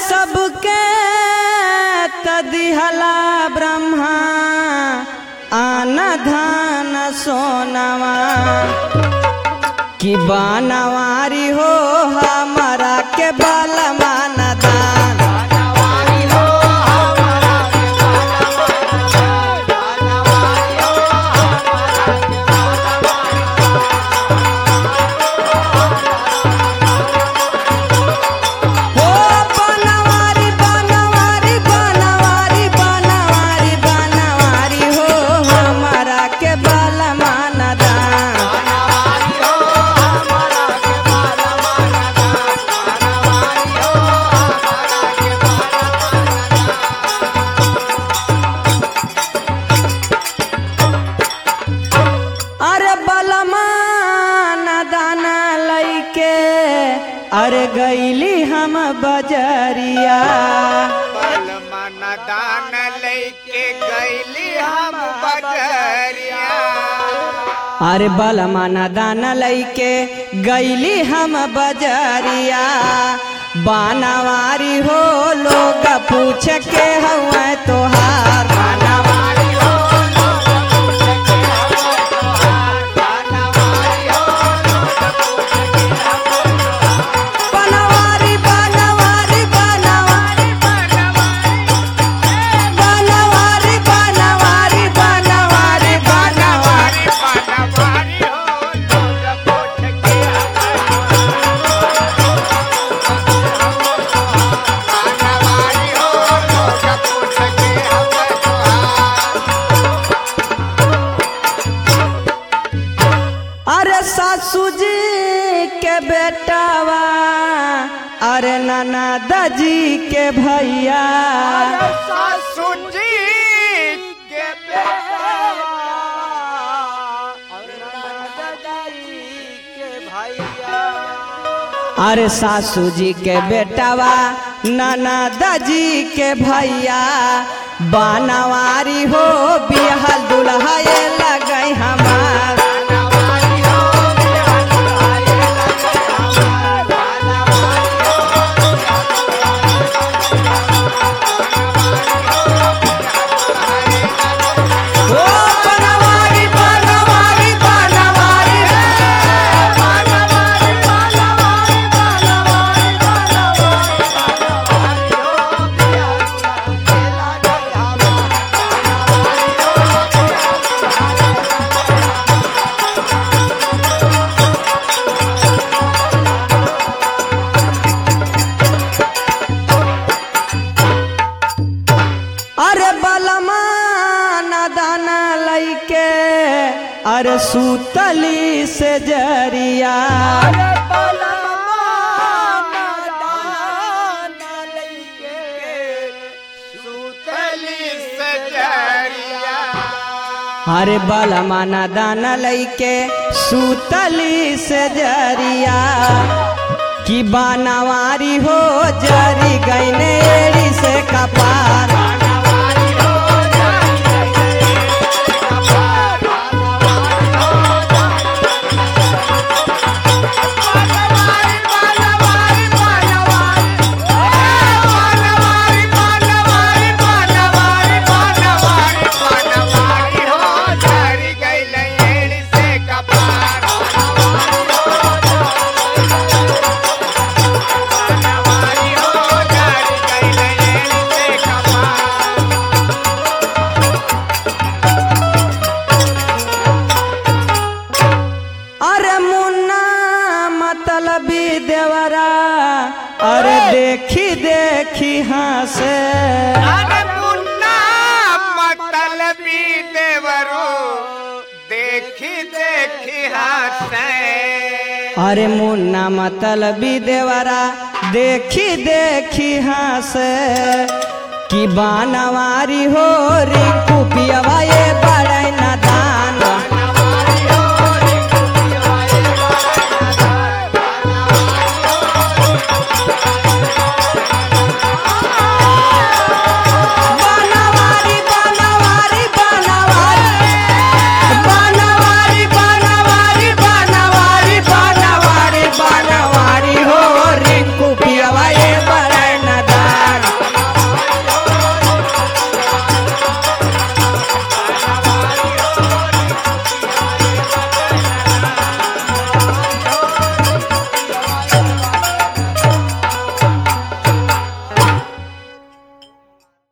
सबके तदिहला ब्रह्मा आन धान सोनवा कि बनवारी हो हमारा के बलमान दान हो बनवारी बनवारी बनवारी बनवारी बनवारी हो हमारा के बलमान दान अरे बलमान दाना लैके अरे गईली हम बजरिया मन दान लेके गईली हम बजरिया अरे बलमान दाना लैके गईली हम बजरिया बानावारी हो लोग पूछ के हुआ तोहार बनवारी बनवारी बनवारी बनवारी बनवारी बनवारी बनवारी बनवारी हो लोग पूछ के बनवारी हो लोग पूछ के हमें तुहार अरे सासू जी के बेटावा अरे नाना दाजी के भैया सासू जी के बेटा और दादाजी के भैया अरे सासू जी के बेटावा नाना दाजी के भैया बानवारी हो बिहल दुल्हा ये लगई हमार बनवारी हो ओ बनवारी बनवारी बनवारी अरे बलमा दाना लैके अरे सूतली से जरिया अरे बलमा दाना लैके सूतली से जरिया कि बानवारी हो जरी गईने एड़ी से कपार अरे मुन्ना मतलबी देवरा अरे देखी देखी हंसे अरे मुन्ना मतलबी देवरो देखी देखी हंसे अरे मुन्ना मतलबी देवरा देखी देखी हंसे कि बानवारी हो रिंकू पियवा ये बड़े ना